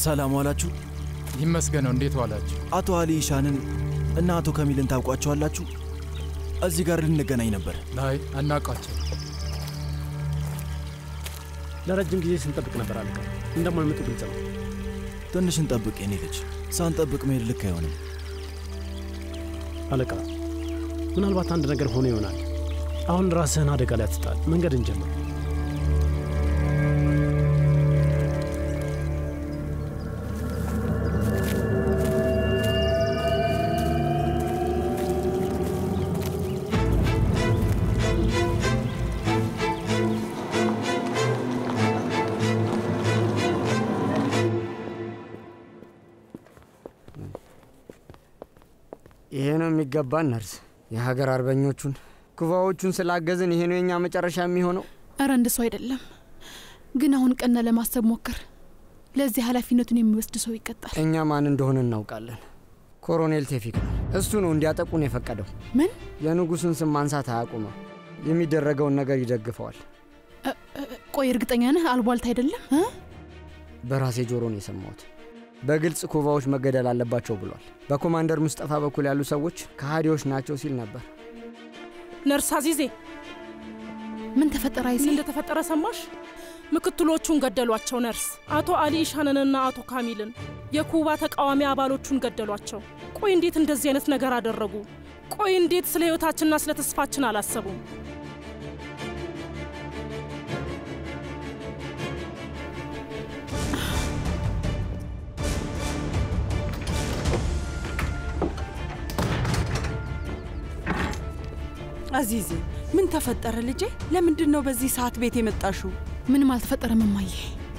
ሰላም ዋላችሁ። ይመስገነው። እንዴት ዋላችሁ? አቶ አሊ ኢሻንን እና አቶ ከሚልን ታውቋቸዋላችሁ? እዚህ ጋር ልንገናኝ ነበር። ላይ አናውቃቸው። ለረጅም ጊዜ ስንጠብቅ ነበር አለቃ። እንደማይመጡ ግልጽ ነው። ትንሽ እንጠብቅ የኔ ልጅ። ሳንጠብቅ መሄድ ልክ አይሆንም። አለቃ፣ ምናልባት አንድ ነገር ሆኖ ይሆናል። አሁን ራስህን አደጋ ላይ አትጣል። መንገድ እንጀምር። ይሄ ነው የሚገባን ነርስ። የሀገር አርበኞቹን ኩባዎቹን ስላገዝን ይሄ ነው የኛ መጨረሻ የሚሆነው። እረ እንደሱ አይደለም፣ ግን አሁን ቀና ለማሰብ ሞክር። ለዚህ ኃላፊነቱን የሚወስድ ሰው ይቀጣል። እኛ ማን እንደሆነ እናውቃለን። ኮሎኔል ቴፊክ ነው። እሱ ነው እንዲያጠቁን የፈቀደው። ምን? የንጉሱን ስም ማንሳት አያቁመው። የሚደረገውን ነገር ይደግፈዋል። ቆይ እርግጠኛ ነህ? አልቧልት አይደለም እ? በራሴ ጆሮ ነው የሰማሁት። በግልጽ ኩባዎች መገደል አለባቸው ብሏል። በኮማንደር ሙስጠፋ በኩል ያሉ ሰዎች ከሃዲዎች ናቸው ሲል ነበር። ነርስ አዚዜ ምን ተፈጠረ? አይሴ ምን እንደተፈጠረ ሰማሽ? ምክትሎቹን ገደሏቸው። ነርስ አቶ አሊ ኢሻንንና አቶ ካሚልን የኩባ ተቃዋሚ አባሎቹን ገደሏቸው። ቆይ እንዴት እንደዚህ አይነት ነገር አደረጉ? ቆይ እንዴት ስለ ህይወታችንና ስለ ተስፋችን አላሰቡም? አዚዜ ምን ተፈጠረ ልጄ? ለምንድን ነው በዚህ ሰዓት ቤት የመጣሽው? ምንም አልተፈጠረም እማዬ።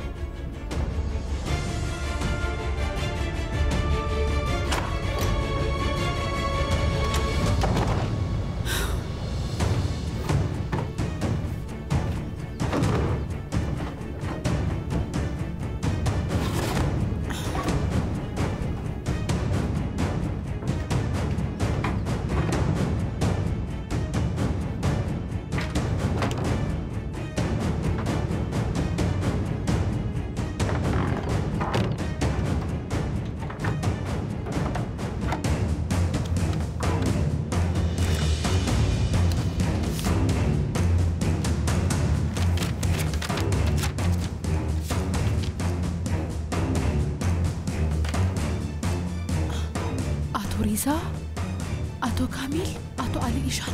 አቶ ሪዛ፣ አቶ ካሚል፣ አቶ አሊ ኢሻን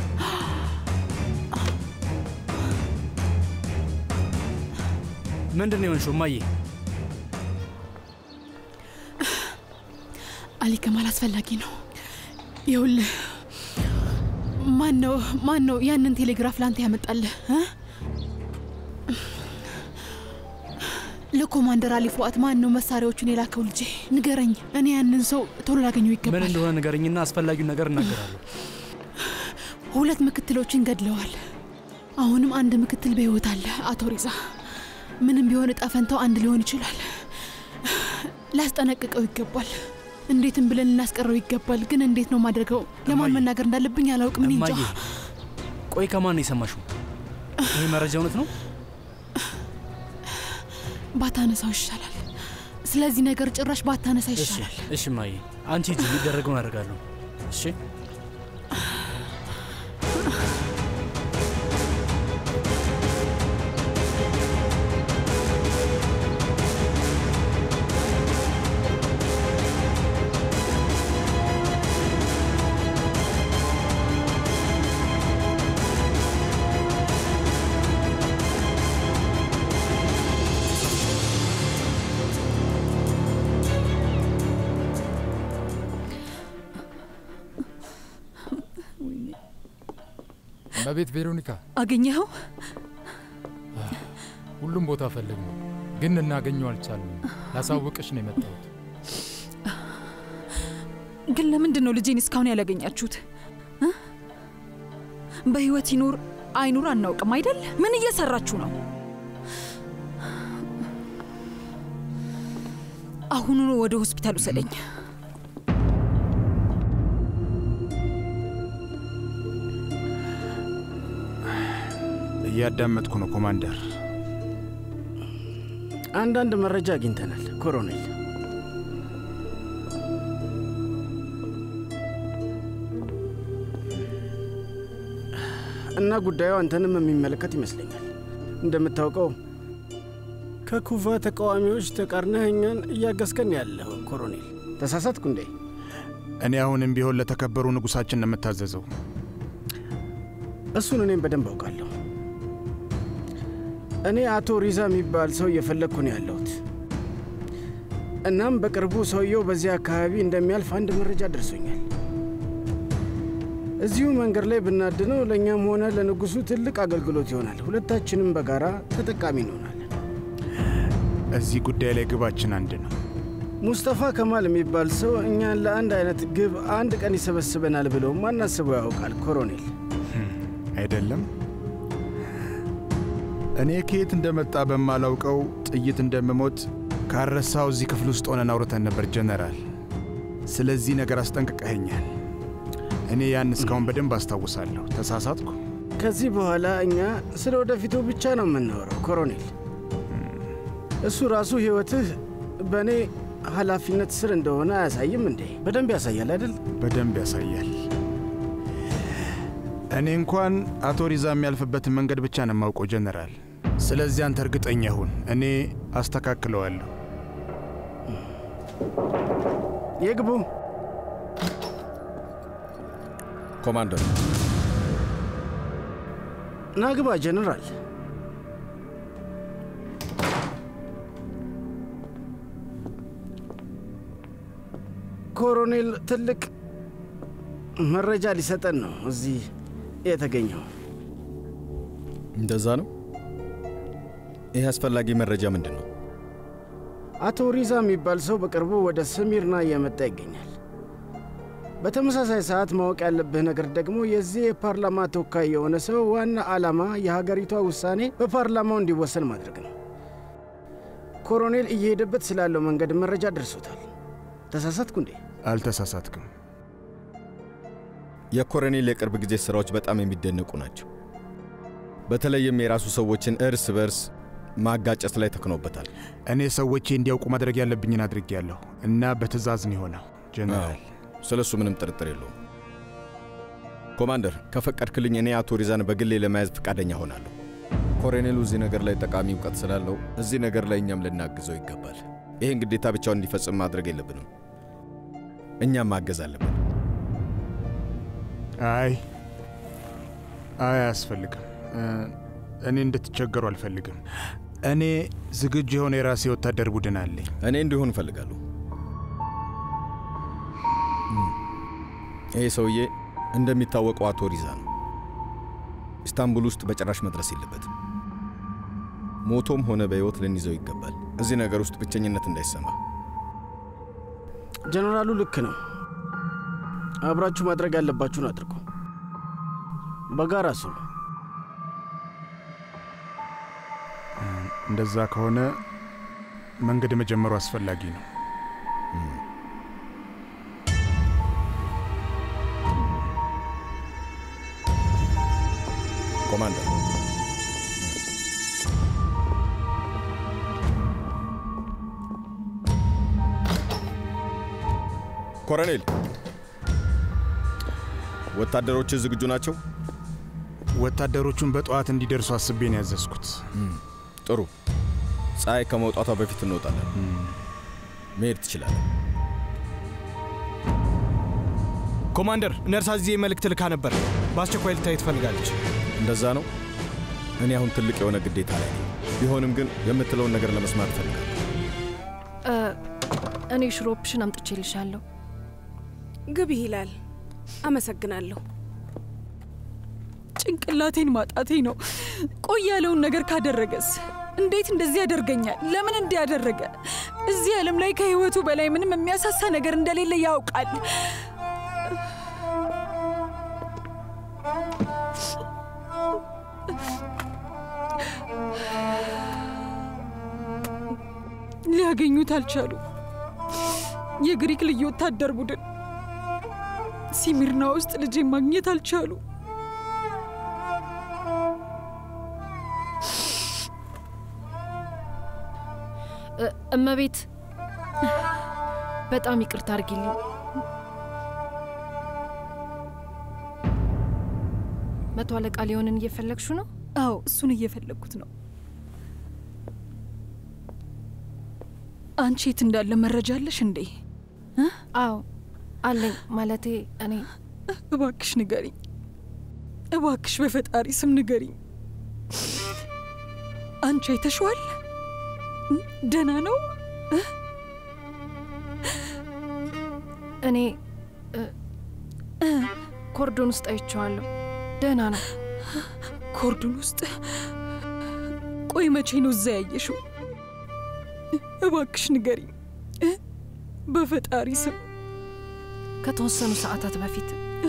ምንድን ነው የሆንሽው እማዬ? አሊ ከማል አስፈላጊ ነው። ይኸውልህ ማን ነው ማን ነው ያንን ቴሌግራፍ ላንተ ያመጣልህ እ? ለኮማንደር አሊ ፉአት ማን ነው መሳሪያዎቹን የላከው? ልጄ ንገረኝ። እኔ ያንን ሰው ቶሎ ላገኘው ምን ይገባል። እንደሆነ ንገረኝና አስፈላጊውን ነገር እናገራለሁ። ሁለት ምክትሎችን ገድለዋል። አሁንም አንድ ምክትል በሕይወት አለ። አቶ ሪዛ፣ ምንም ቢሆን እጣ ፈንታው አንድ ሊሆን ይችላል። ላስጠነቅቀው ይገባል። እንዴትም ብለን ልናስቀረው ይገባል። ግን እንዴት ነው ማድረገው? ለማን መናገር እንዳለብኝ አላውቅም። እኔ እንጃ። እማዬ ቆይ ከማን ነው የሰማሽው? ይሄ መረጃ እውነት ነው? ባታነሳው ይሻላል። ስለዚህ ነገር ጭራሽ ባታነሳ እሺ ይሻላል። እሺ እማዬ አንቺ ሂጂ፣ የሚደረገውን አደርጋለሁ። እሺ እመቤት ቬሮኒካ፣ አገኘኸው? ሁሉም ቦታ ፈልግ ነው ግን እናገኘው አልቻልንም። ላሳውቅሽ ነው የመጣሁት። ግን ለምንድን ነው ልጄን እስካሁን ያላገኛችሁት? እ? በህይወት ይኑር አይኑር አናውቅም አይደል? ምን እየሰራችሁ ነው? አሁኑኑ ወደ ሆስፒታል ውሰደኝ። እያዳመጥኩ ነው ኮማንደር። አንዳንድ መረጃ አግኝተናል ኮሎኔል። እና ጉዳዩ አንተንም የሚመለከት ይመስለኛል። እንደምታውቀው ከኩፋ ተቃዋሚዎች ተቃርነህ እኛን እያገዝከን ያለው ኮሎኔል፣ ተሳሳትኩ እንዴ? እኔ አሁንም ቢሆን ለተከበሩ ንጉሳችን ነው የምታዘዘው። እሱን እኔም በደንብ አውቃለሁ። እኔ አቶ ሪዛ የሚባል ሰው እየፈለግኩ ነው ያለሁት። እናም በቅርቡ ሰውየው በዚህ አካባቢ እንደሚያልፍ አንድ መረጃ ደርሶኛል። እዚሁ መንገድ ላይ ብናድነው ለእኛም ሆነ ለንጉሱ ትልቅ አገልግሎት ይሆናል። ሁለታችንም በጋራ ተጠቃሚ እንሆናለን። እዚህ ጉዳይ ላይ ግባችን አንድ ነው። ሙስጠፋ ከማል የሚባል ሰው እኛን ለአንድ አይነት ግብ አንድ ቀን ይሰበስበናል ብሎ ማናስበው ያውቃል ኮሎኔል። አይደለም እኔ ከየት እንደመጣ በማላውቀው ጥይት እንደምሞት ካረሳው እዚህ ክፍል ውስጥ ሆነን አውርተን ነበር ጀነራል። ስለዚህ ነገር አስጠንቅቀኸኛል። እኔ ያን እስካሁን በደንብ አስታውሳለሁ። ተሳሳትኩ? ከዚህ በኋላ እኛ ስለ ወደፊቱ ብቻ ነው የምናወራው ኮሎኔል። እሱ ራሱ ሕይወትህ በእኔ ኃላፊነት ስር እንደሆነ አያሳይም እንዴ? በደንብ ያሳያል አይደል? በደንብ ያሳያል። እኔ እንኳን አቶ ሪዛ የሚያልፍበትን መንገድ ብቻ ነው የማውቀው ጀነራል። ስለዚህ አንተ እርግጠኛ ሁን፣ እኔ አስተካክለዋለሁ። ይግቡ። ኮማንደር ናግባ ጀነራል። ኮሎኔል ትልቅ መረጃ ሊሰጠን ነው እዚህ የተገኘው። እንደዛ ነው። ይህ አስፈላጊ መረጃ ምንድን ነው? አቶ ሪዛ የሚባል ሰው በቅርቡ ወደ ስሚርና እየመጣ ይገኛል። በተመሳሳይ ሰዓት ማወቅ ያለብህ ነገር ደግሞ የዚህ የፓርላማ ተወካይ የሆነ ሰው ዋና ዓላማ የሀገሪቷ ውሳኔ በፓርላማው እንዲወሰን ማድረግ ነው። ኮሎኔል እየሄደበት ስላለው መንገድ መረጃ ደርሶታል። ተሳሳትኩ እንዴ? አልተሳሳትክም። የኮሎኔል የቅርብ ጊዜ ሥራዎች በጣም የሚደነቁ ናቸው። በተለይም የራሱ ሰዎችን እርስ በርስ ማጋጨት ላይ ተክኖበታል። እኔ ሰዎቼ እንዲያውቁ ማድረግ ያለብኝን አድርጌያለሁ እና በትእዛዝ ነው የሆነው ጀነራል። ስለ እሱ ምንም ጥርጥር የለውም። ኮማንደር፣ ከፈቀድክልኝ እኔ አቶ ሪዛን በግሌ ለመያዝ ፈቃደኛ ሆናለሁ። ኮሎኔሉ እዚህ ነገር ላይ ጠቃሚ እውቀት ስላለው እዚህ ነገር ላይ እኛም ልናግዘው ይገባል። ይህን ግዴታ ብቻውን እንዲፈጽም ማድረግ የለብንም፣ እኛም ማገዝ አለብን። አይ አይ፣ አያስፈልግም። እኔ እንድትቸገሩ አልፈልግም። እኔ ዝግጁ የሆነ የራሴ ወታደር ቡድን አለኝ። እኔ እንዲሆን እፈልጋለሁ። ይሄ ሰውዬ እንደሚታወቀው አቶ ሪዛ ነው። ኢስታንቡል ውስጥ በጭራሽ መድረስ የለበትም። ሞቶም ሆነ በሕይወት ልንይዘው ይገባል። እዚህ ነገር ውስጥ ብቸኝነት እንዳይሰማ። ጀነራሉ ልክ ነው። አብራችሁ ማድረግ ያለባችሁን አድርጉ። በጋራ ስሩ። እንደዛ ከሆነ መንገድ መጀመሩ አስፈላጊ ነው። ኮማንደር ኮሎኔል፣ ወታደሮች ዝግጁ ናቸው? ወታደሮቹን በጠዋት እንዲደርሱ አስቤ ነው ያዘዝኩት። ጥሩ። ፀሐይ ከመውጣቷ በፊት እንወጣለን። መሄድ ትችላለን። ኮማንደር፣ ነርሳ እዚህ መልእክት ልካ ነበር። በአስቸኳይ ልታይ ትፈልጋለች። እንደዛ ነው። እኔ አሁን ትልቅ የሆነ ግዴታ ላይ ነኝ። ቢሆንም ግን የምትለውን ነገር ለመስማት እፈልጋለሁ። እኔ ሽሮፕሽን አምጥቼልሻለሁ። ግቢ ይላል። አመሰግናለሁ። ጭንቅላቴን ማጣቴ ነው። ቆይ ያለውን ነገር ካደረገስ እንዴት እንደዚህ ያደርገኛል? ለምን እንዲህ ያደረገ? እዚህ ዓለም ላይ ከህይወቱ በላይ ምንም የሚያሳሳ ነገር እንደሌለ ያውቃል። ሊያገኙት አልቻሉ። የግሪክ ልዩ ወታደር ቡድን ሲሚርና ውስጥ ልጄ ማግኘት አልቻሉ። እመቤት በጣም ይቅርታ አድርጊልኝ። መቶ አለቃ ሊሆንን እየፈለግሹ ነው? አዎ እሱን እየፈለግኩት ነው። አንቺ የት እንዳለ መረጃ አለሽ እንዴ? አዎ አለኝ። ማለቴ እኔ እባክሽ ንገሪኝ፣ እባክሽ በፈጣሪ ስም ንገሪኝ። አንቺ አይተሽዋል? ደህና ነው? እኔ ኮርዶን ውስጥ አይቼዋለሁ። ደህና ነው። ኮርዶን ውስጥ? ቆይ መቼ ነው እዛ ያየሽው? እባክሽ ንገሪኝ በፈጣሪ ስም። ከተወሰኑ ሰዓታት በፊት።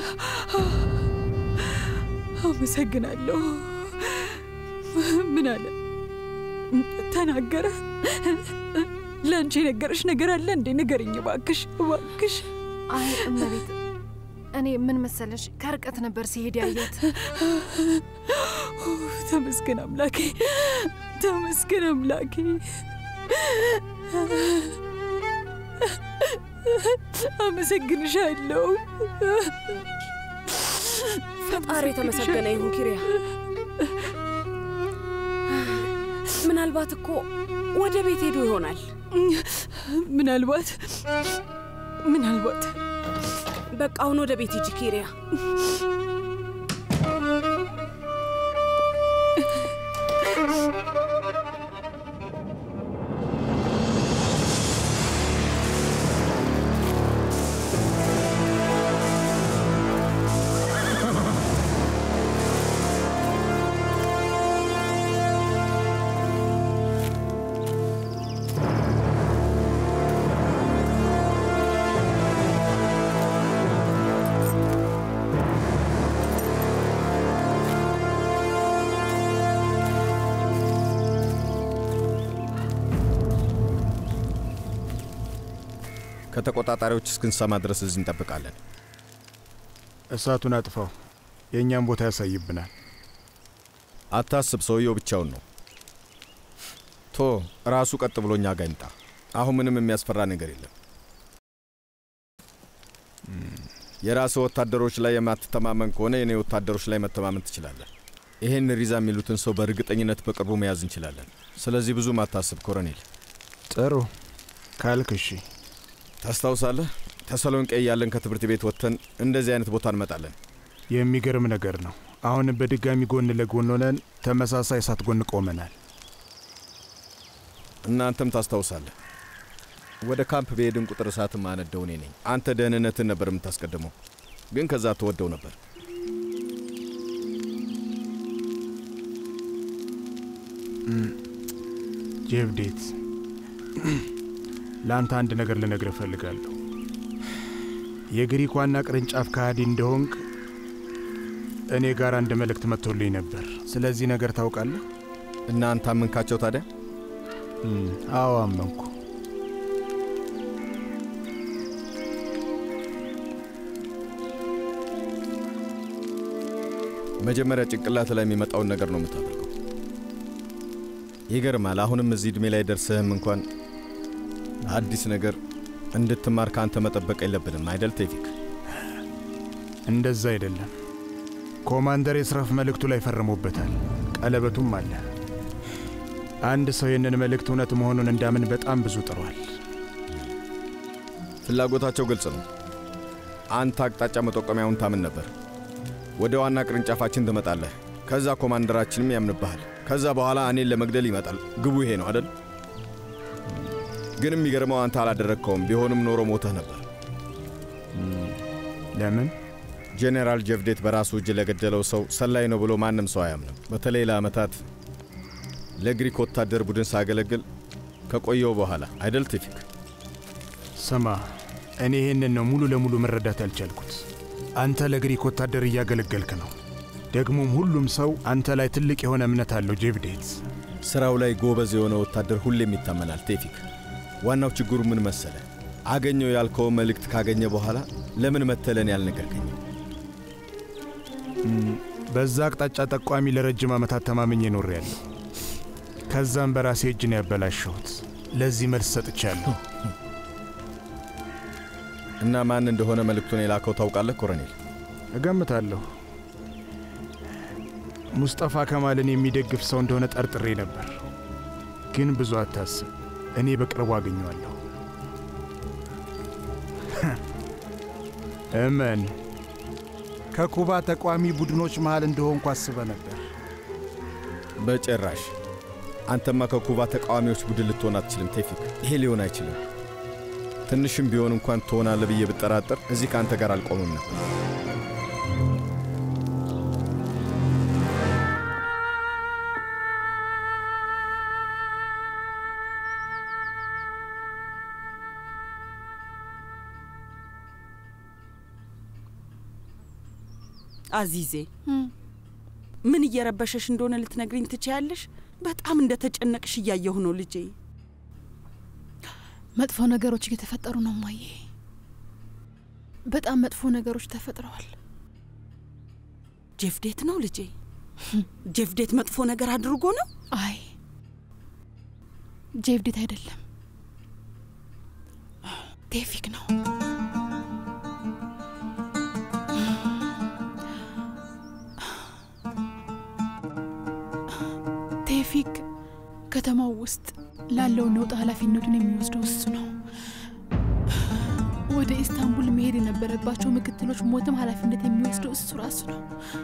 አመሰግናለሁ። ምን አለ? ተናገረ? ለአንቺ የነገረሽ ነገር አለ እንዴ? ንገርኝ እባክሽ፣ እባክሽ። አይ እመቤት፣ እኔ ምን መሰለሽ ከርቀት ነበር ሲሄድ ያየት። ተመስገን አምላኬ፣ ተመስገን አምላኬ። አመሰግንሻለሁ። ፈጣሪ የተመሰገነ ይሁን ኪሪያ። ምናልባት እኮ ወደ ቤት ሄዶ ይሆናል። ምናልባት ምናልባት። በቃ አሁን ወደ ቤት ሂጂ ኪሪያ። ከተቆጣጣሪዎች እስክንሰማ ድረስ እዚህ እንጠብቃለን። እሳቱን አጥፋው፣ የእኛም ቦታ ያሳይብናል። አታስብ፣ ሰውየው ብቻውን ነው። ቶ ራሱ ቀጥ ብሎ እኛ ጋ ይምጣ። አሁን ምንም የሚያስፈራ ነገር የለም። የራስህ ወታደሮች ላይ የማትተማመን ከሆነ የኔ ወታደሮች ላይ መተማመን ትችላለህ። ይሄን ሪዛ የሚሉትን ሰው በእርግጠኝነት በቅርቡ መያዝ እንችላለን። ስለዚህ ብዙም አታስብ ኮሎኔል። ጥሩ ካልክ እሺ። ታስታውሳለህ ተሰሎንቄ እያለን ከትምህርት ቤት ወጥተን እንደዚህ አይነት ቦታ እንመጣለን። የሚገርም ነገር ነው። አሁን በድጋሚ ጎን ለጎን ሆነን ተመሳሳይ እሳት ጎን ቆመናል። እናንተም ታስታውሳለህ። ወደ ካምፕ በሄድን ቁጥር እሳት ማነደው እኔ ነኝ። አንተ ደህንነትን ነበር የምታስቀድመው፣ ግን ከዛ ትወደው ነበር። ጄቭዴት፣ ለአንተ አንድ ነገር ልነግር እፈልጋለሁ። የግሪክ ዋና ቅርንጫፍ ከሃዲ እንደሆንክ እኔ ጋር አንድ መልእክት መጥቶልኝ ነበር። ስለዚህ ነገር ታውቃለህ? እናንተ አመንካቸው ታዲያ? አዎ አመንኩ። መጀመሪያ ጭንቅላት ላይ የሚመጣውን ነገር ነው የምታደርገው። ይገርማል። አሁንም እዚህ ዕድሜ ላይ ደርስህም እንኳን አዲስ ነገር እንድትማር ከአንተ መጠበቅ የለብንም አይደል ቴፊክ? እንደዛ አይደለም። ኮማንደር የስራፍ መልእክቱ ላይ ፈርሞበታል። ቀለበቱም አለ። አንድ ሰው ይህንን መልእክት እውነት መሆኑን እንዳምን በጣም ብዙ ጥሯል። ፍላጎታቸው ግልጽ ነው። አንተ አቅጣጫ መጠቆሚያውን ታምን ነበር። ወደ ዋና ቅርንጫፋችን ትመጣለህ። ከዛ ኮማንደራችንም ያምንብሃል። ከዛ በኋላ እኔን ለመግደል ይመጣል። ግቡ ይሄ ነው አደል? ግን የሚገርመው አንተ አላደረግከውም። ቢሆንም ኖሮ ሞተህ ነበር። ለምን? ጄኔራል ጀቭዴት በራሱ እጅ ለገደለው ሰው ሰላይ ነው ብሎ ማንም ሰው አያምንም። በተለይ ለዓመታት ለግሪክ ወታደር ቡድን ሳገለግል ከቆየው በኋላ አይደል ቴፊክ? ስማ፣ እኔ ይህንን ነው ሙሉ ለሙሉ መረዳት ያልቻልኩት። አንተ ለግሪክ ወታደር እያገለገልክ ነው። ደግሞም ሁሉም ሰው አንተ ላይ ትልቅ የሆነ እምነት አለው ጄቭዴት። ስራው ላይ ጎበዝ የሆነ ወታደር ሁሌም ይታመናል ቴፊክ። ዋናው ችግሩ ምን መሰለ? አገኘው ያልከው መልእክት ካገኘ በኋላ ለምን መተለን ያልነገርከኝ? በዛ አቅጣጫ ጠቋሚ ለረጅም ዓመታት ተማምኜ ኖሬያለሁ። ከዛም በራሴ እጅ ነው ያበላሸሁት። ለዚህ መልስ ሰጥቻለሁ። እና ማን እንደሆነ መልእክቱን የላከው ታውቃለህ ኮሎኔል? እገምታለሁ። ሙስጠፋ ከማልን የሚደግፍ ሰው እንደሆነ ጠርጥሬ ነበር። ግን ብዙ አታስብ፣ እኔ በቅርቡ አገኘዋለሁ። እመን ከኩባ ተቋሚ ቡድኖች መሃል እንደሆንኩ አስበ ነበር። በጭራሽ። አንተማ ከኩባ ተቃዋሚዎች ቡድን ልትሆን አትችልም ቴፊክ። ይሄ ሊሆን አይችልም። ትንሽም ቢሆን እንኳን ትሆናለህ ብዬ ብጠራጠር እዚህ ከአንተ ጋር አልቆምም ነበር። አዚዜ ምን እየረበሸሽ እንደሆነ ልትነግሪኝ ትችያለሽ? በጣም እንደተጨነቅሽ እያየሁ ነው ልጄ። መጥፎ ነገሮች እየተፈጠሩ ነው ማዬ። በጣም መጥፎ ነገሮች ተፈጥረዋል። ጄፍዴት ነው ልጄ? ጄፍዴት መጥፎ ነገር አድርጎ ነው? አይ ጄፍዴት አይደለም፣ ቴፊክ ነው። ቴፊክ ከተማው ውስጥ ላለው ነውጥ ኃላፊነቱን የሚወስደው እሱ ነው። ወደ ኢስታንቡል መሄድ የነበረባቸው ምክትሎች ሞትም ኃላፊነት የሚወስደው እሱ ራሱ ነው።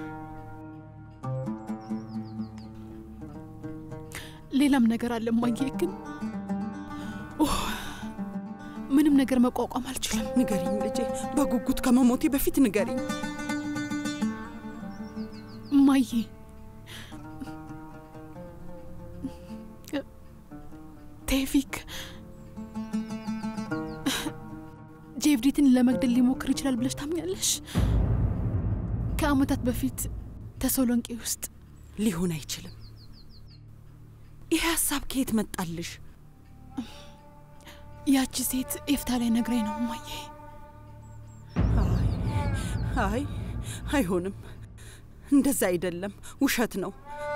ሌላም ነገር አለ እማዬ፣ ግን ኡህ፣ ምንም ነገር መቋቋም አልችልም። ንገሪኝ ልጄ፣ በጉጉት ከመሞቴ በፊት ንገሪኝ እማዬ። ቴፊክ ጄቭዲትን ለመግደል ሊሞክር ይችላል ብለሽ ታምኛለሽ? ከአመታት በፊት ተሰሎንቄ ውስጥ ሊሆን አይችልም። ይህ ሀሳብ ከየት መጣልሽ? ያቺ ሴት ኤፍታ ላይ ነግራኝ ነው እማዬ። አይ አይሆንም፣ እንደዛ አይደለም፣ ውሸት ነው።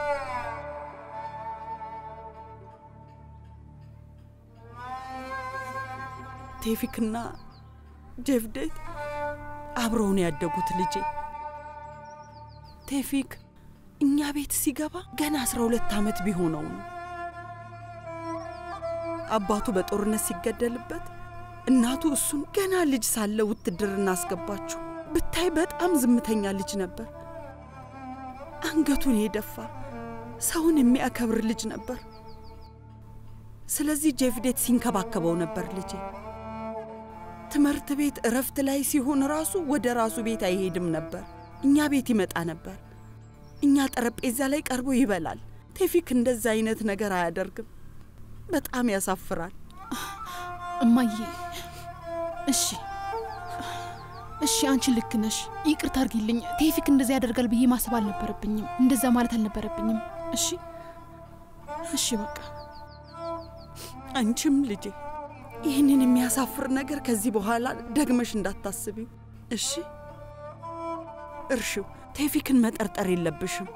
ቴፊክና ጄፍዴት አብረውን ያደጉት ልጄ ቴፊክ እኛ ቤት ሲገባ ገና አስራ ሁለት ዓመት ቢሆነው ነው። አባቱ በጦርነት ሲገደልበት እናቱ እሱን ገና ልጅ ሳለ ውትድርና አስገባችው። ብታይ በጣም ዝምተኛ ልጅ ነበር። አንገቱን የደፋ ሰውን የሚያከብር ልጅ ነበር። ስለዚህ ጄፍዴት ሲንከባከበው ነበር ልጄ። ትምህርት ቤት እረፍት ላይ ሲሆን ራሱ ወደ ራሱ ቤት አይሄድም ነበር። እኛ ቤት ይመጣ ነበር። እኛ ጠረጴዛ ላይ ቀርቦ ይበላል። ቴፊክ እንደዛ አይነት ነገር አያደርግም። በጣም ያሳፍራል። እማዬ፣ እሺ እሺ፣ አንቺ ልክ ነሽ። ይቅርታ አድርጊልኝ። ቴፊክ እንደዛ ያደርጋል ብዬ ማሰብ አልነበረብኝም። እንደዛ ማለት አልነበረብኝም። እሺ እሺ፣ በቃ አንቺም ልጄ ይህንን የሚያሳፍር ነገር ከዚህ በኋላ ደግመሽ እንዳታስቢው እሺ? እርሺው። ቴፊክን መጠርጠር የለብሽም።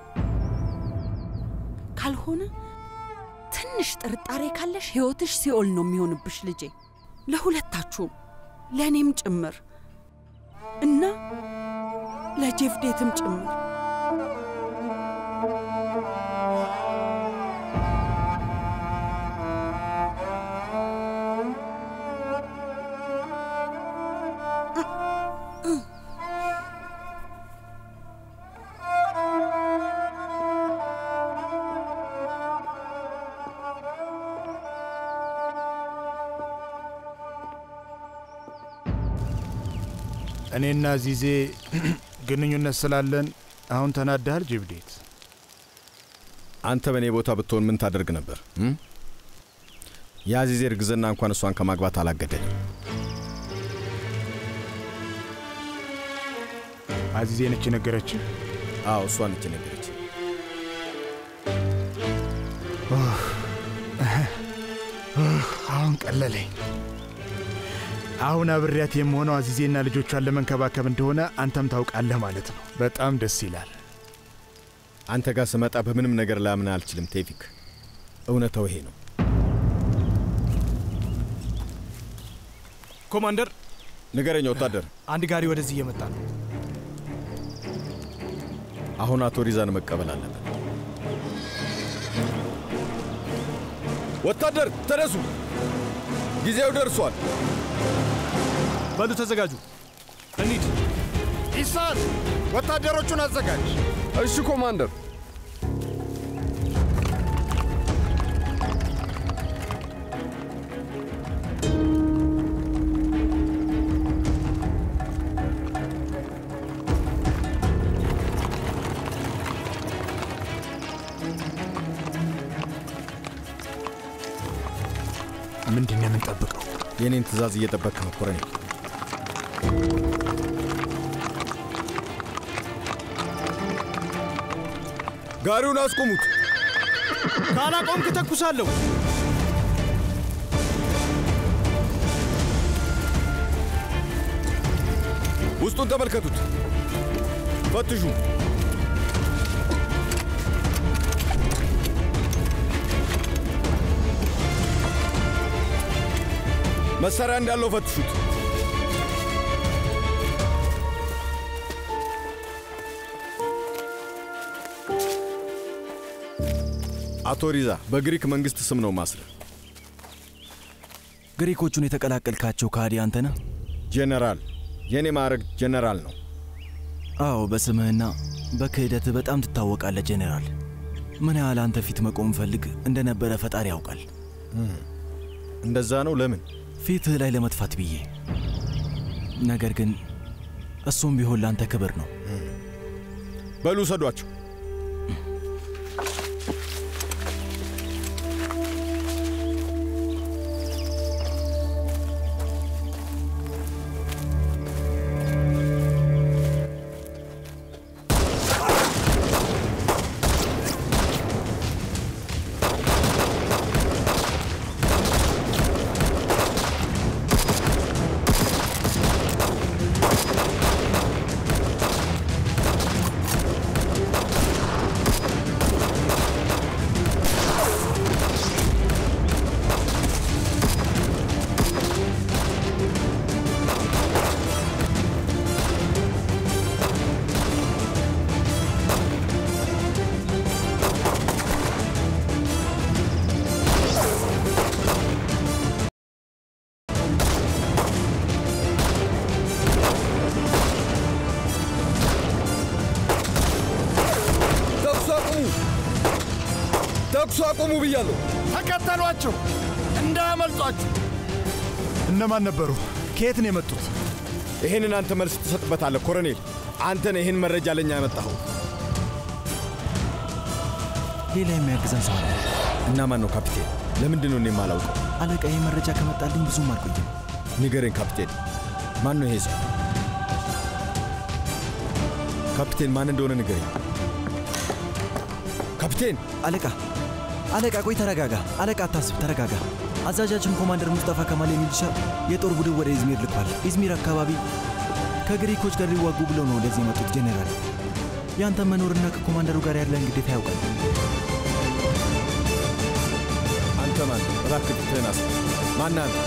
ካልሆነ ትንሽ ጥርጣሬ ካለሽ ሕይወትሽ ሲኦል ነው የሚሆንብሽ ልጄ፣ ለሁለታችሁም፣ ለእኔም ጭምር እና ለጄፍዴትም ጭምር። እኔና ዚዜ ግንኙነት ስላለን አሁን ተናዳሃል ጅብዴት? አንተ በእኔ ቦታ ብትሆን ምን ታደርግ ነበር? እም? የአዚዜ እርግዝና እንኳን እሷን ከማግባት አላገደልም። አዚዜ ነች የነገረችህ? አዎ እሷ ነች የነገረች። አሁን ቀለለኝ። አሁን አብሬያት የምሆነው አዚዜና ልጆቿን ለመንከባከብ እንደሆነ አንተም ታውቃለህ ማለት ነው። በጣም ደስ ይላል። አንተ ጋር ስመጣ በምንም ነገር ላምን አልችልም ቴፊክ። እውነታው ይሄ ነው። ኮማንደር፣ ንገረኝ ወታደር። አንድ ጋሪ ወደዚህ እየመጣ ነው። አሁን አቶ ሪዛን መቀበል አለብን። ወታደር ተነሱ፣ ጊዜው ደርሷል። በሉ ተዘጋጁ፣ እንሂድ። ኢሳን ወታደሮቹን አዘጋጅ። እሺ ኮማንደር። ምንድን ነው የምንጠብቀው? የእኔን ትእዛዝ እየጠበቅ ነው ኮሎኔል። ጋሪውን አስቆሙት። ካላቆምክ ተኩሳለሁ። ውስጡን ተመልከቱት፣ ፈትሹ። መሳሪያ እንዳለው ፈትሹት። አቶ ሪዛ በግሪክ መንግስት ስም ነው ማስረ ግሪኮቹን የተቀላቀልካቸው ከሃዲ አንተ ነህ? ጄኔራል፣ የእኔ ማዕረግ ጄኔራል ነው። አዎ፣ በስምህና በክህደትህ በጣም ትታወቃለህ ጄኔራል። ምን ያህል አንተ ፊት መቆም ፈልግ እንደነበረ ፈጣሪ ያውቃል። እንደዛ ነው። ለምን? ፊትህ ላይ ለመጥፋት ብዬ። ነገር ግን እሱም ቢሆን ለአንተ ክብር ነው። በሉ ውሰዷቸው። ተኩስ አቁሙ! ተኩስ አቁሙ ብያለሁ። ተከተሏቸው፣ እንዳያመልጧችሁ። እነማን ነበሩ? ከየት ነው የመጡት? ይህንን አንተ መልስ ትሰጥበታለህ ኮሎኔል። አንተ ነህ ይህን መረጃ ለእኛ ያመጣኸው። ሌላ የሚያግዘን ሰው አለ እና ማን ነው ካፒቴን? ለምንድን ነው እኔ የማላውቀው? አለቃ። ይህ መረጃ ከመጣልኝ ብዙም አልቆይም። ንገረኝ ካፒቴን፣ ማን ነው ይሄ ሰው? ካፒቴን ማን እንደሆነ ንገረኝ። ካፒቴን! አለቃ አለቃ፣ ቆይ ተረጋጋ። አለቃ አታስብ፣ ተረጋጋ። አዛዣችን ኮማንደር ሙስጠፋ ከማል የሚልሻ የጦር ቡድን ወደ ኢዝሚር ልኳል። ኢዝሚር አካባቢ ከግሪኮች ጋር ሊዋጉ ብለው ነው ወደዚህ የመጡት። ጄኔራል፣ ያንተ መኖርና ከኮማንደሩ ጋር ያለን ግዴታ ያውቃል። አንተ ማን? እባክህ ፊትህን አስ ማን አንተ?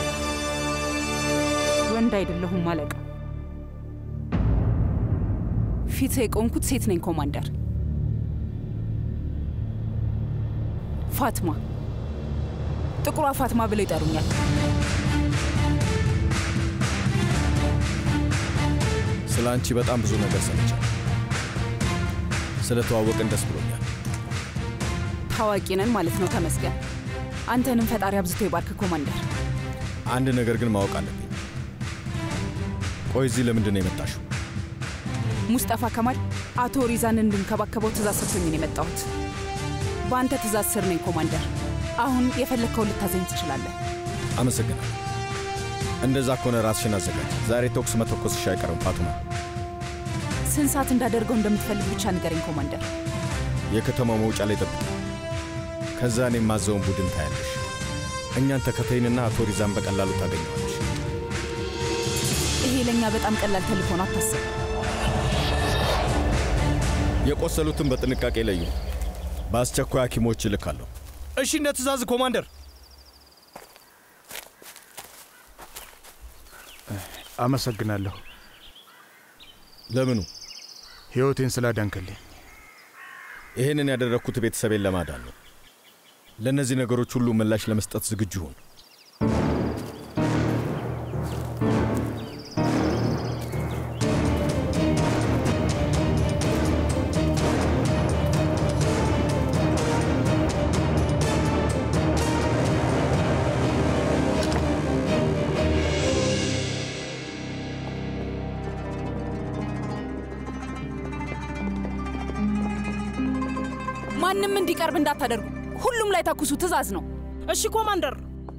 ወንድ አይደለሁም አለቃ። ፊት የቆምኩት ሴት ነኝ ኮማንደር። ፋትማ፣ ጥቁሯ ፋትማ ብለው ይጠሩኛል። ስለ አንቺ በጣም ብዙ ነገር ሰምቻለሁ። ስለ ተዋወቅን ደስ ብሎኛል። ታዋቂ ነን ማለት ነው። ተመስገን። አንተንም ፈጣሪ አብዝቶ ይባርክ ኮማንደር። አንድ ነገር ግን ማወቅ አለብኝ። ቆይ እዚህ ለምንድን ነው የመጣሽው? ሙስጠፋ ከማል አቶ ሪዛን እንድንከባከበው ትእዛዝ ሰጥቶኝ ነው የመጣሁት። በአንተ ትእዛዝ ስር ነኝ ኮማንደር። አሁን የፈለግከውን ልታዘኝ ትችላለህ። አመሰግናለሁ። እንደዛ ከሆነ ራስሽን አዘጋጅ። ዛሬ ተኩስ መተኮስሽ አይቀርም ፋቱማ። ስንት ሰዓት እንዳደርገው እንደምትፈልግ ብቻ ንገረኝ ኮማንደር። የከተማው መውጫ ላይ ጠብቂ። ከዛ እኔ የማዘውን ቡድን ታያለሽ። እኛን ተከተይንና አቶ ሪዛን በቀላሉ ታገኘዋለሽ። ይሄ ለእኛ በጣም ቀላል ተልእኮ ነው፣ አታስብ። የቆሰሉትን በጥንቃቄ ለዩ። በአስቸኳይ ሐኪሞች እልካለሁ። እሺ፣ እንደ ትእዛዝ ኮማንደር። አመሰግናለሁ። ለምኑ? ሕይወቴን ስላዳንክልኝ። ይህንን ያደረግኩት ቤተሰቤን ለማዳን ነው። ለእነዚህ ነገሮች ሁሉ ምላሽ ለመስጠት ዝግጁ ሁን። ማንም እንዲቀርብ እንዳታደርጉ። ሁሉም ላይ ተኩሱ፣ ትዕዛዝ ነው። እሺ ኮማንደር።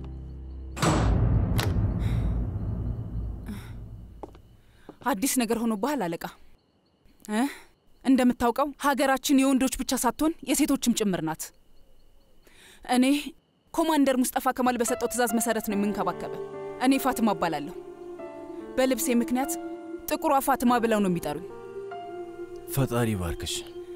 አዲስ ነገር ሆኖብሃል አለቃ እ እንደምታውቀው ሀገራችን የወንዶች ብቻ ሳትሆን የሴቶችም ጭምር ናት። እኔ ኮማንደር ሙስጠፋ ከማል በሰጠው ትዕዛዝ መሰረት ነው የምንከባከበ። እኔ ፋትማ እባላለሁ። በልብሴ ምክንያት ጥቁሯ ፋትማ ብለው ነው የሚጠሩኝ። ፈጣሪ ባርክሽ።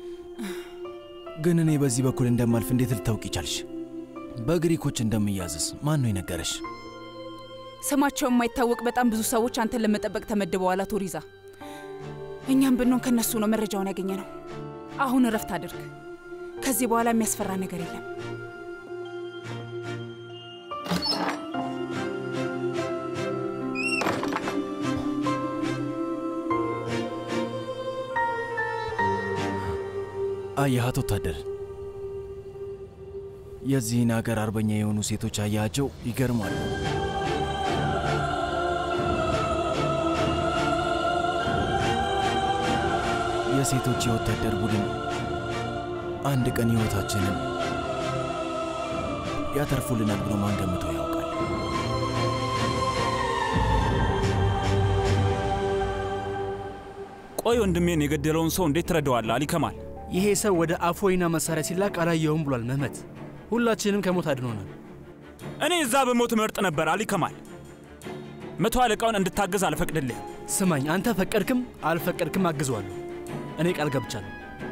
ግን እኔ በዚህ በኩል እንደማልፍ እንዴት ልታውቂ ቻልሽ? በግሪኮች እንደምያዝስ ማን ነው የነገረሽ? ስማቸው የማይታወቅ በጣም ብዙ ሰዎች አንተን ለመጠበቅ ተመድበዋል አቶ ሪዛ። እኛም ብንሆን ከነሱ ነው መረጃውን ያገኘ ነው። አሁን እረፍት አድርግ። ከዚህ በኋላ የሚያስፈራ ነገር የለም። አየሃት ወታደር፣ የዚህን አገር አርበኛ የሆኑ ሴቶች አያቸው ይገርማሉ። የሴቶች የወታደር ቡድን አንድ ቀን ሕይወታችንን ያተርፉልናል ብሎ ማን ገምቶ ያውቃል? ቆይ ወንድሜን የገደለውን ሰው እንዴት ትረዳዋለህ? አሊ ከማል ይሄ ሰው ወደ አፎይና መሳሪያ ሲላክ አላየሁም ብሏል መህመት። ሁላችንም ከሞት አድኖናል። እኔ እዛ በሞት መርጥ ነበር። አሊ ከማል መቶ አለቃውን እንድታገዝ አልፈቅድልህም። ስማኝ፣ አንተ ፈቀድክም አልፈቀድክም አግዘዋለሁ። እኔ ቃል ገብቻለሁ።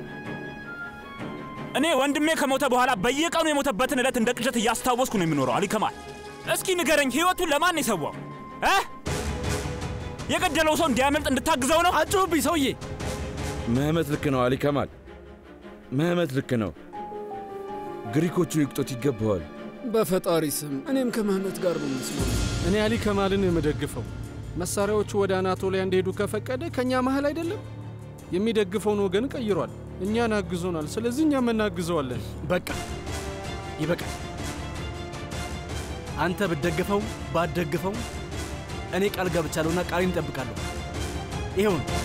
እኔ ወንድሜ ከሞተ በኋላ በየቀኑ የሞተበትን ዕለት እንደ ቅዠት እያስታወስኩ ነው የሚኖረው። አሊ ከማል እስኪ ንገረኝ፣ ሕይወቱን ለማን የሰዋው እ የገደለው ሰው እንዲያመልጥ እንድታግዘው ነው? አጮህብኝ ሰውዬ። ምህመት ልክ ነው አሊ ከማል፣ ምህመት ልክ ነው። ግሪኮቹ ይቅጦት ይገባዋል። በፈጣሪ ስም እኔም ከመህመት ጋር ነው ምስሉ። እኔ አሊ ከማልን የምደግፈው መሳሪያዎቹ ወደ አናቶሊያ እንዲሄዱ ከፈቀደ ከእኛ መሀል አይደለም። የሚደግፈውን ወገን ቀይሯል። እኛን አግዞናል። ስለዚህ እኛም እናግዘዋለን። በቃ ይበቃል። አንተ ብትደግፈው ባትደግፈው እኔ ቃል ገብቻለሁና ቃሌን እጠብቃለሁ። ይኸው ነው።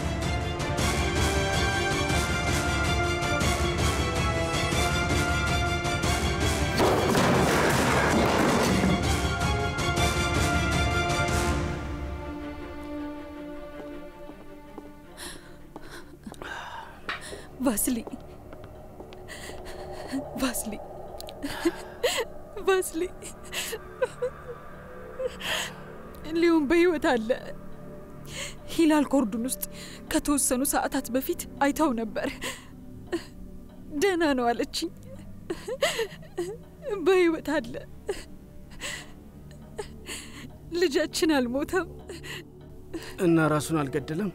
ቫስሊ ቫስሊ ቫስሊ ሊዮን በሕይወት አለ። ሂላል ኮርዱን ውስጥ ከተወሰኑ ሰዓታት በፊት አይተው ነበር። ደህና ነው አለችኝ። በሕይወት አለ። ልጃችን አልሞተም። እና ራሱን አልገደለም።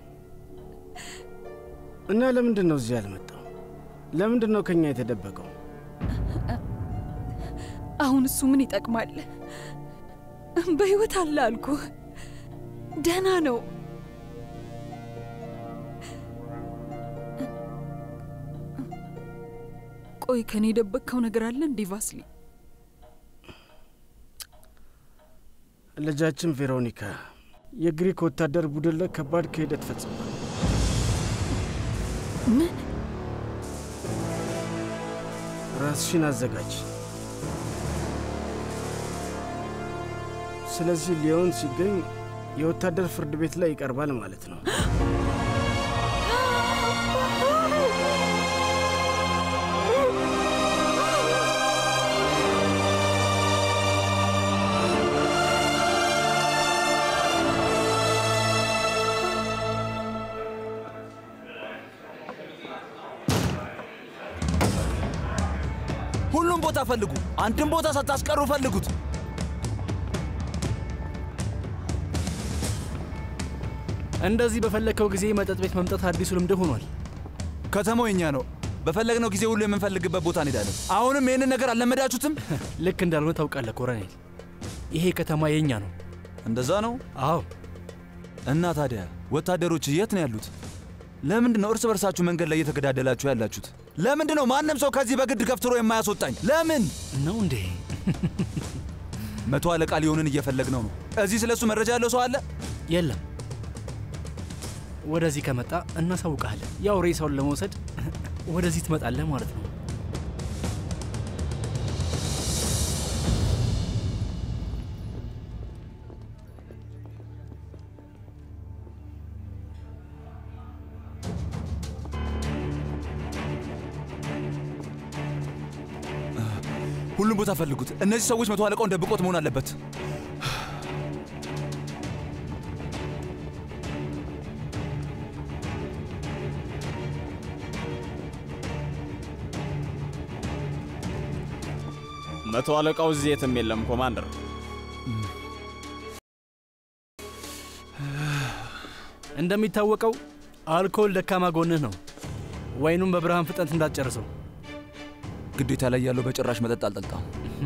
እና ለምንድን ነው እዚህ ያልመጣው? ለምንድን ነው ከኛ የተደበቀው? አሁን እሱ ምን ይጠቅማል? በሕይወት አለ አልኩ። ደህና ነው። ቆይ ከኔ የደበቅከው ነገር አለ እንዴ ቫስሊ? ልጃችን ቬሮኒካ የግሪክ ወታደር ቡድን ላይ ከባድ ክህደት ፈጽሟል። ምን? ራስሽን አዘጋጅ። ስለዚህ ሊዮን ሲገኝ የወታደር ፍርድ ቤት ላይ ይቀርባል ማለት ነው። ሁሉም ቦታ ፈልጉ። አንድም ቦታ ሳታስቀሩ ፈልጉት። እንደዚህ በፈለግከው ጊዜ መጠጥ ቤት መምጣት አዲሱ ልምድ ሆኗል። ከተማው የኛ ነው። በፈለግነው ጊዜ ሁሉ የምንፈልግበት ቦታ እንሄዳለን። አሁንም ይህንን ነገር አልለመዳችሁትም? ልክ እንዳልሆነ ታውቃለህ ኮሎኔል። ይሄ ከተማ የኛ ነው። እንደዛ ነው? አዎ። እና ታዲያ ወታደሮች የት ነው ያሉት? ለምንድን ነው እርስ በርሳችሁ መንገድ ላይ እየተገዳደላችሁ ያላችሁት? ለምንድን ነው ማንም ሰው ከዚህ በግድ ገፍትሮ የማያስወጣኝ? ለምን ነው እንዴ? መቶ አለቃ ሊሆንን እየፈለግነው ነው። እዚህ ስለሱ መረጃ ያለው ሰው አለ? የለም። ወደዚህ ከመጣ እናሳውቃለን። ያው ሬሳውን ለመውሰድ ወደዚህ ትመጣለህ ማለት ነው። ሁሉም ቦታ ፈልጉት። እነዚህ ሰዎች መቶ አለቃውን ደብቆት መሆን አለበት። መቶ አለቃው እዚህ የትም የለም ኮማንደር። እንደሚታወቀው አልኮል ደካማ ጎንህ ነው። ወይኑም በብርሃን ፍጥነት እንዳትጨርሰው። ግዴታ ላይ ያለው በጭራሽ መጠጥ አልጠጣም።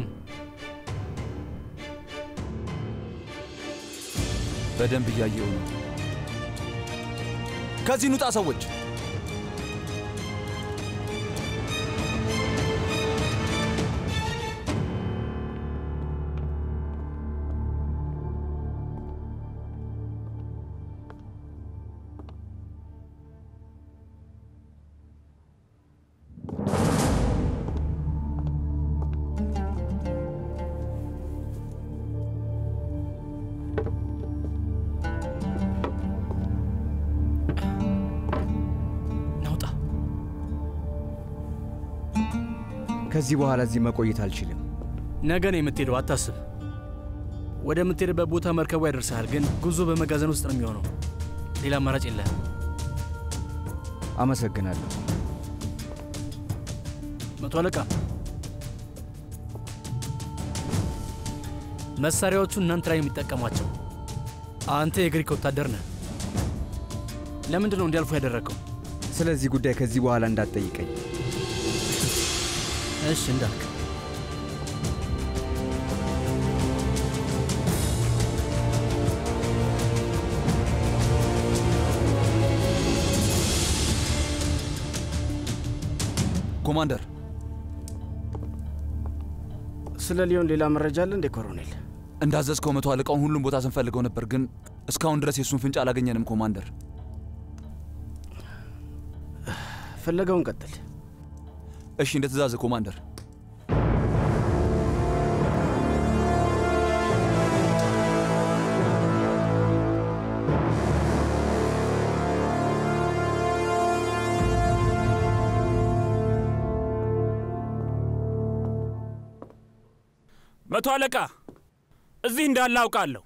በደንብ እያየው ነው። ከዚህ ኑጣ ሰዎች። ናውጣ። ከዚህ በኋላ እዚህ መቆየት አልችልም። ነገ ነው የምትሄደው፣ አታስብ። ወደምትሄድበት ቦታ መርከቡ ያደርሰሃል፣ ግን ጉዞ በመጋዘን ውስጥ ነው የሚሆነው። ሌላ አማራጭ የለህም። አመሰግናለሁ። መቶ አለቃ፣ መሳሪያዎቹ እናንተ ላይ የሚጠቀሟቸው። አንተ የግሪክ ወታደር ነህ። ለምንድን ነው እንዲያልፉ ያደረገው? ስለዚህ ጉዳይ ከዚህ በኋላ እንዳትጠይቀኝ። እሺ እንዳልክ። ኮማንደር፣ ስለ ሊዮን ሌላ መረጃ አለ እንዴ ኮሎኔል? እንዳዘዝከው መቶ አለቃውን ሁሉም ቦታ ስንፈልገው ነበር፣ ግን እስካሁን ድረስ የእሱን ፍንጭ አላገኘንም ኮማንደር። ፍለጋውን ቀጥል። እሺ፣ እንደ ትእዛዝ ኮማንደር። መቶ አለቃ እዚህ እንዳለ አውቃለሁ።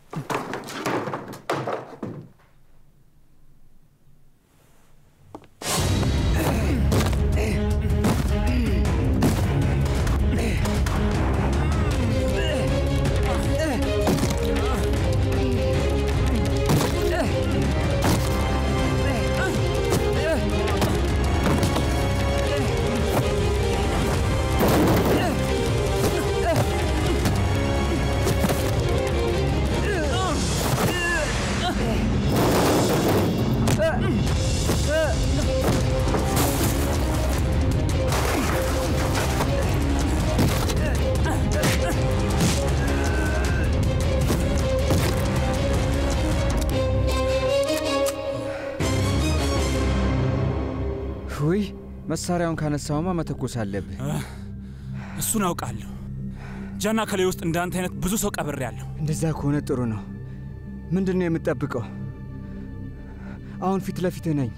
ውይ መሳሪያውን ካነሳውማ መተኮስ አለብህ። እሱን አውቃለሁ። ጃና ከሌ ውስጥ እንዳንተ አይነት ብዙ ሰው ቀብሬያለሁ። እንደዛ ከሆነ ጥሩ ነው። ምንድን ነው የምትጠብቀው? አሁን ፊት ለፊትህ ነኝ።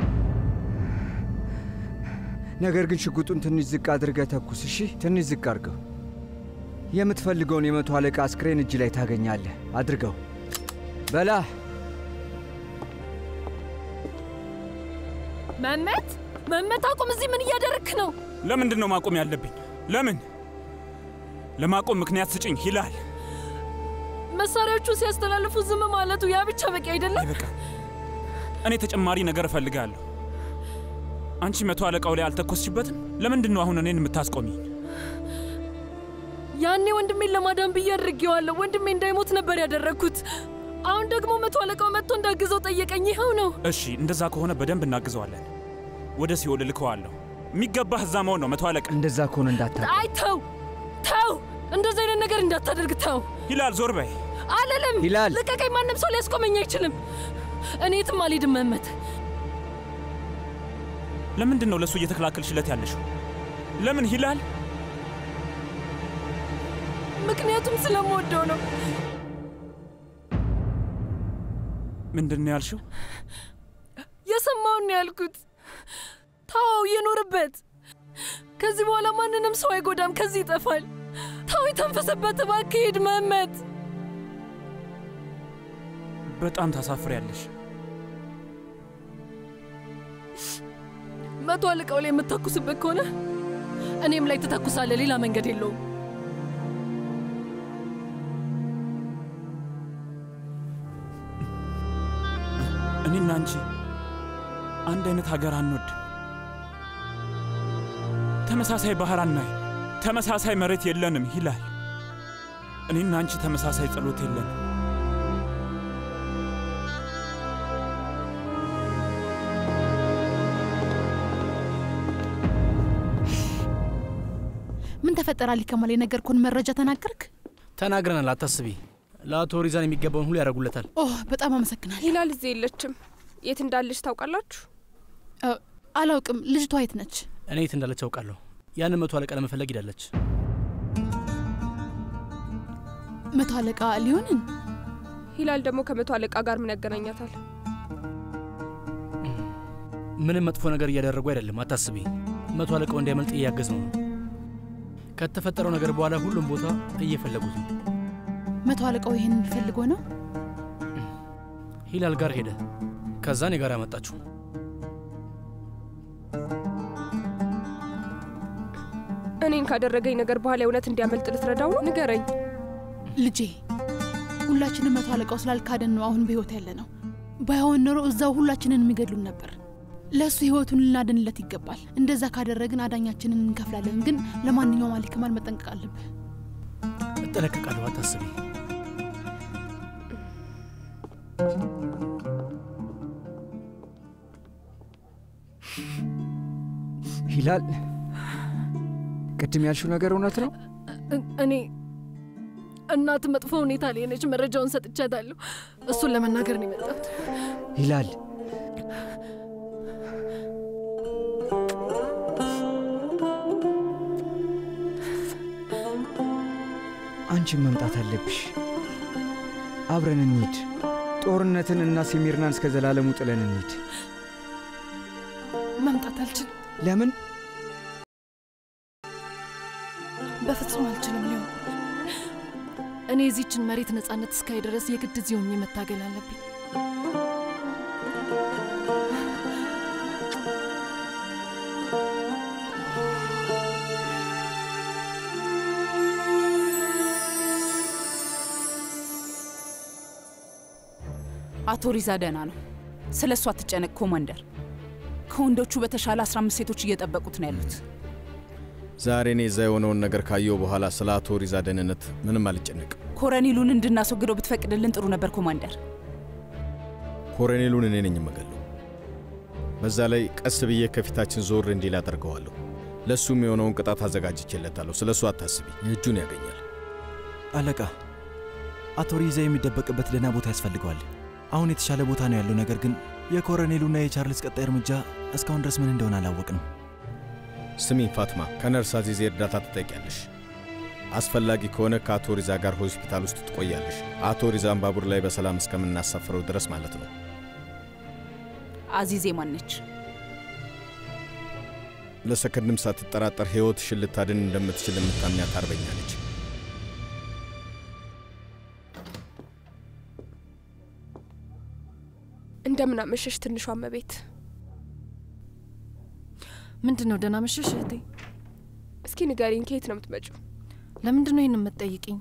ነገር ግን ሽጉጡን ትንሽ ዝቅ አድርገህ ተኩስ። እሺ፣ ትንሽ ዝቅ አድርገው። የምትፈልገውን የመቶ አለቃ አስክሬን እጅ ላይ ታገኛለህ። አድርገው። በላ መመት መመት፣ አቁም! እዚህ ምን እያደረግክ ነው? ለምንድን ነው ማቆም ያለብኝ? ለምን? ለማቆም ምክንያት ስጭኝ ይላል። መሳሪያዎቹን ሲያስተላልፉ ዝም ማለቱ ያ ብቻ በቂ አይደለም። እኔ ተጨማሪ ነገር እፈልጋለሁ። አንቺ መቶ አለቃው ላይ አልተኮስሽበትም? ለምንድን ነው አሁን እኔን የምታስቆሚ? ያኔ ወንድሜን ለማዳን ብዬ አድርጌዋለሁ። ወንድሜ እንዳይሞት ነበር ያደረግኩት። አሁን ደግሞ መቶ አለቃው መጥቶ እንዳግዘው ጠየቀኝ። ይኸው ነው። እሺ፣ እንደዛ ከሆነ በደንብ እናግዘዋለን። ወደ ሲኦል እልከዋለሁ። የሚገባህ እዛ መሆን ነው መቶ አለቃ። እንደዛ ከሆነ እንዳታ አይ ተው ተው፣ እንደዚህ አይነት ነገር እንዳታደርግ ተው። ሂላል ዞር በይ። አልልም። ሂላል! ልቀቀኝ። ማንም ሰው ሊያስቆመኝ አይችልም። እኔ የትም አልሄድም መመት ለምንድን ነው ለእሱ እየተከላከልሽለት ያለሽው? ለምን ሂላል? ምክንያቱም ስለምወደው ነው። ምንድን ነው ያልሽው? የሰማውን ነው ያልኩት። ታው የኖርበት። ከዚህ በኋላ ማንንም ሰው አይጎዳም። ከዚህ ይጠፋል። ታው የተንፈሰበት። እባክህ ሂድ መመት። በጣም ታሳፍሪያለሽ። መቶ አለቃው ላይ የምታኩስበት ከሆነ እኔም ላይ ትተኩሳለህ። ሌላ መንገድ የለውም። እኔና አንቺ አንድ አይነት ሀገር አንወድ፣ ተመሳሳይ ባህር አናይ፣ ተመሳሳይ መሬት የለንም ሂላል። እኔና አንቺ ተመሳሳይ ጸሎት የለንም። ምን ተፈጠረ? አሊ ከማል የነገርኩህን መረጃ ተናገርክ? ተናግረናል፣ አታስቢ። ለአቶ ሪዛን የሚገባውን ሁሉ ያደርጉለታል። ኦ በጣም አመሰግናለሁ። ሂላል እዚህ የለችም። የት እንዳለች ታውቃላችሁ? አላውቅም። ልጅቷ የት ነች? እኔ የት እንዳለች አውቃለሁ። ያንን መቶ አለቃ ለመፈለግ ሂዳለች። መቶ አለቃ ሊሆንን? ሂላል ደግሞ ከመቶ አለቃ ጋር ምን ያገናኛታል? ምንም መጥፎ ነገር እያደረጉ አይደለም፣ አታስቢ። መቶ አለቃው እንዲያመልጥ እያገዝ ነው። ከተፈጠረው ነገር በኋላ ሁሉም ቦታ እየፈለጉት ነው። መቶ አለቃው ይህን ፈልጎ ነው? ሂላል ጋር ሄደ። ከዛ እኔ ጋር ያመጣችሁ። እኔን ካደረገኝ ነገር በኋላ የእውነት እንዲያመልጥ ልትረዳው ነው? ንገረኝ። ልጄ ሁላችንም መቶ አለቃው ስላልካደን ነው አሁን በህይወት ያለ ነው። ባይሆን ኖሮ እዛው ሁላችንን የሚገድሉን ነበር። ለእሱ ህይወቱን ልናድንለት ይገባል። እንደዛ ካደረግን አዳኛችንን እንከፍላለን። ግን ለማንኛውም አሊ ከማል መጠንቀቅ አለብህ። እጠነቀቃለሁ፣ አታስቢ። ሂላል፣ ቅድም ያልሽው ነገር እውነት ነው? እኔ እናት መጥፎ ሁኔታ ላይ ነች። መረጃውን ሰጥቻታለሁ። እሱን ለመናገር ነው የመጣሁት። ሂላል፣ አንቺን መምጣት አለብሽ። አብረን እንሂድ። ጦርነትን እና ሲሚርናን እስከ ዘላለሙ ጥለን እንሂድ። መምጣት አልችልም። ለምን? በፍጹም አልችልም። ሊሆን እኔ የዚችን መሬት ነጻነት እስካይ ድረስ የግድ እዚህ ሆኜ መታገል አለብኝ። አቶ ሪዛ ደህና ነው። ስለ እሱ አትጨነቅ ኮማንደር። ከወንዶቹ በተሻለ 15 ሴቶች እየጠበቁት ነው ያሉት። ዛሬ እኔ እዛ የሆነውን ነገር ካየው በኋላ ስለ አቶ ሪዛ ደህንነት ምንም አልጨነቅም። ኮረኔሉን እንድናስወግደው ብትፈቅድልን ጥሩ ነበር ኮማንደር። ኮሎኔሉን እኔ ነኝ የምገለው። በዛ ላይ ቀስ ብዬ ከፊታችን ዞር እንዲል አደርገዋለሁ። ለእሱም የሆነውን ቅጣት አዘጋጅቼለታለሁ። ስለ እሱ አታስቢ፣ እጁን ያገኛል። አለቃ፣ አቶ ሪዛ የሚደበቅበት ደህና ቦታ ያስፈልገዋል። አሁን የተሻለ ቦታ ነው ያለው። ነገር ግን የኮሎኔሉና የቻርልስ ቀጣይ እርምጃ እስካሁን ድረስ ምን እንደሆነ አላወቅንም። ስሚ ፋትማ፣ ከነርስ አዚዜ እርዳታ ትጠይቂያለሽ። አስፈላጊ ከሆነ ከአቶ ሪዛ ጋር ሆስፒታል ውስጥ ትቆያለሽ። አቶ ሪዛን ባቡር ላይ በሰላም እስከምናሳፍረው ድረስ ማለት ነው። አዚዜ ማነች? ለሰከንድም ሳትጠራጠር ሕይወትሽን ልታድን እንደምትችል የምታምኛት አርበኛ ነች። እንደምን አመሸሽ ትንሿ እመቤት። ምንድን ነው? ደህና መሸሽ እህቴ። እስኪ ንገሪኝ፣ ከየት ነው የምትመጪው? ለምንድን ነው ይህን የምትጠይቅኝ?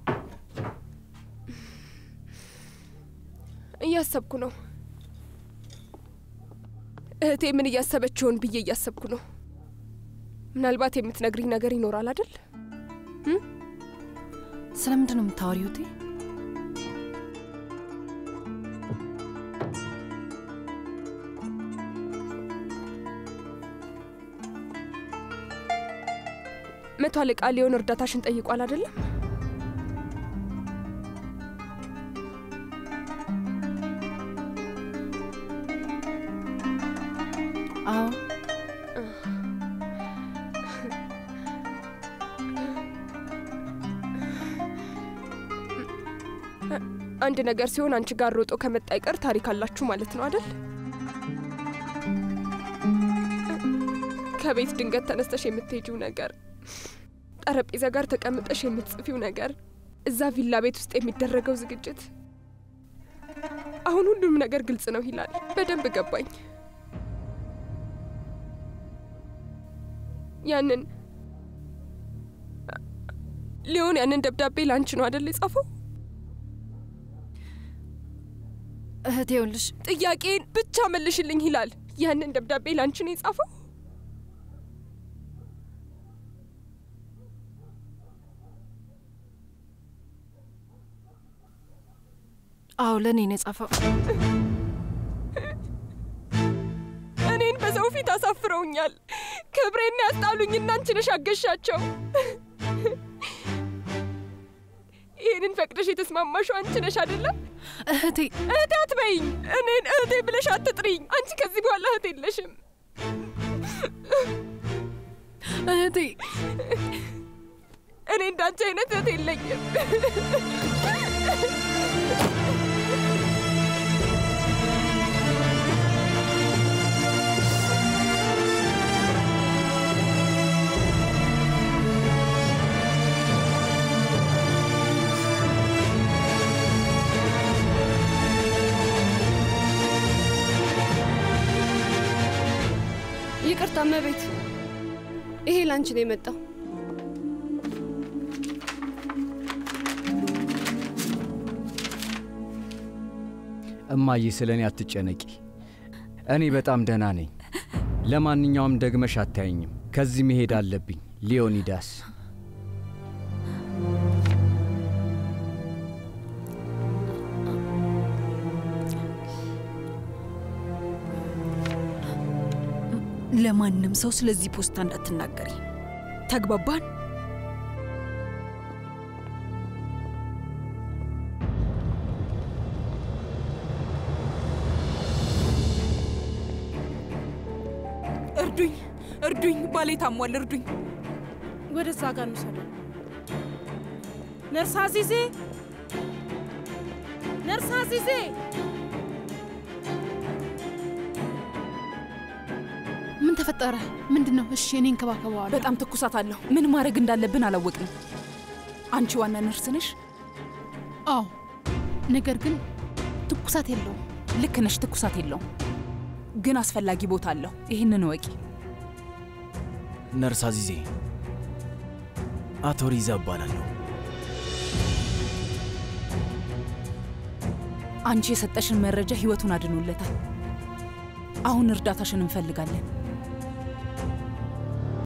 እያሰብኩ ነው። እህቴ ምን እያሰበች ይሆን ብዬ እያሰብኩ ነው። ምናልባት የምትነግሪኝ ነገር ይኖራል አይደል? ስለምንድን ነው የምታወሪው እቴ? መቶ አለቃ ሊሆን እርዳታሽን ጠይቋል አይደለም? አዎ አንድ ነገር ሲሆን አንቺ ጋር ሮጦ ከመጣ ይቀር ታሪክ አላችሁ ማለት ነው አይደል? ከቤት ድንገት ተነስተሽ የምትሄጂው ነገር፣ ጠረጴዛ ጋር ተቀምጠሽ የምትጽፊው ነገር፣ እዛ ቪላ ቤት ውስጥ የሚደረገው ዝግጅት፣ አሁን ሁሉም ነገር ግልጽ ነው ይላል። በደንብ ገባኝ። ያንን ሊሆን ያንን ደብዳቤ ላንቺ ነው አይደል የጻፈው? እህቴ ይኸውልሽ፣ ጥያቄን ብቻ መልሽልኝ ይላል። ያንን ደብዳቤ ላንቺ ነው የጻፈው? አዎ ለእኔ ነው የጻፈው። እኔን በሰው ፊት አሳፍረውኛል። ክብሬን ያስጣሉኝ እናንቺ ነሽ አገሻቸው። ይህንን ፈቅደሽ የተስማማሽው አንቺ ነሽ አይደለም? እህቴ እህቴ አትበይኝ። እኔን እህቴ ብለሽ አትጥሪኝ። አንቺ ከዚህ በኋላ እህት የለሽም። እህቴ እኔ እንዳንቺ አይነት እህት የለኝም። ይቅርታ እመቤት፣ ይሄ ላንቺ ነው የመጣው። እማዬ ስለ እኔ አትጨነቂ። እኔ በጣም ደህና ነኝ። ለማንኛውም ደግመሽ አታየኝም። ከዚህ መሄድ አለብኝ። ሊዮኒዳስ ለማንም ሰው ስለዚህ ፖስታ እንዳትናገሪ። ተግባባን? እርዱኝ፣ እርዱኝ! ባሌ ታሟል፣ እርዱኝ! ወደዛ ጋር እንውሰደው። ነርስ አዚዜ፣ ነርስ አዚዜ! ምን ተፈጠረ? ምንድን ነው? እሺ እኔ እንከባከበዋለሁ። በጣም ትኩሳት አለው። ምን ማድረግ እንዳለብን አላወቅንም። አንቺ ዋና ነርስ ነሽ? አዎ፣ ነገር ግን ትኩሳት የለውም። ልክ ነሽ፣ ትኩሳት የለውም፣ ግን አስፈላጊ ቦታ አለው። ይህንን ወቂ። ነርስ አዚዜ፣ አቶ ሪዛ እባላለሁ። አንቺ የሰጠሽን መረጃ ህይወቱን አድኖለታል። አሁን እርዳታሽን እንፈልጋለን።